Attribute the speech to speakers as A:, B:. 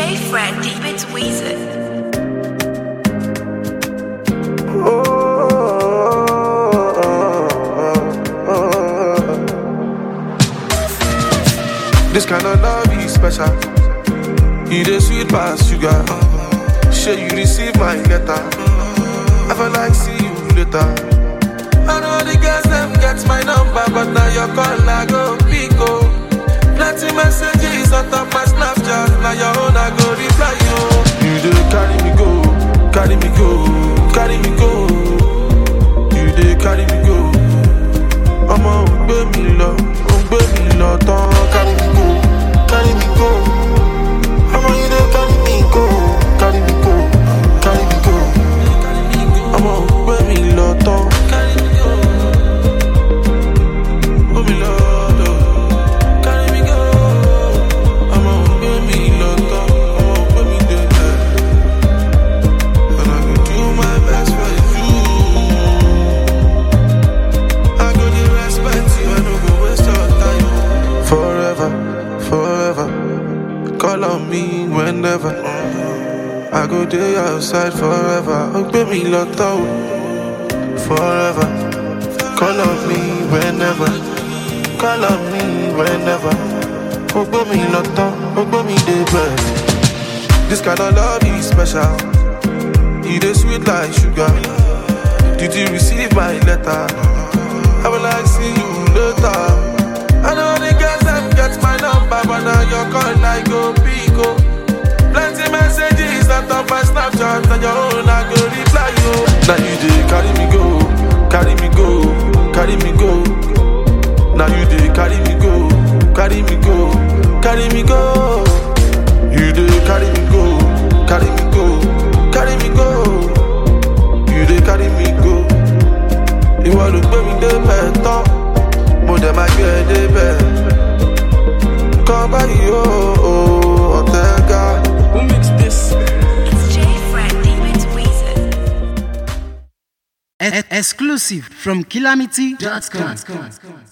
A: J Fred Deep It's Weezer.
B: This kind of love is special. You the sweet past sugar. Sure you receive my letter. I feel like see you later. I know the girls them get my number, but now your call I go pick up. Plenty messages on top my Snapchat. Now your own I go reply you. You do carry me go, carry me go, carry me go. You do carry me go. ọmọ ò gbé mi lọ ò gbé mi lọ tán carry me go carry me go ọmọ yìí dé carry me go carry me go carry me go ọmọ ò gbé mi lọ tán carry me go gbé mi lọ lọ carry me go ọmọ ò gbé mi lọ tán ọmọ ò gbé mi dé ẹ and I go do my best for you. I go dey respect you, I no go waste your time. Forever, forever, call on me whenever. I go dey outside forever. Oh, baby, lotto. Forever, call on me whenever. Call on me whenever. Oh, baby, lotto. Oh, baby, dey best. This kind of love is special. You dey sweet like sugar. Did you receive my letter? I will like see you later. I know the girls them get my number, but now your call I go pick up. Plenty messages on top my Snapchat, and your own I go reply you. Now you dey carry me go, carry me go, carry me go. Now you dey carry me go, carry me go, carry me go. You dey carry me go, carry me go, carry me go. You dey carry me go. ìwọ ló gbé mi débẹ̀ tán mo dẹ̀ máa gbé ẹ débẹ̀ kọ́ báyìí ó ó, ọ̀tẹ̀ ga. Who mix this?
A: It's J Fred Deep It's Weezer.
C: E- exclusive from calamity.com.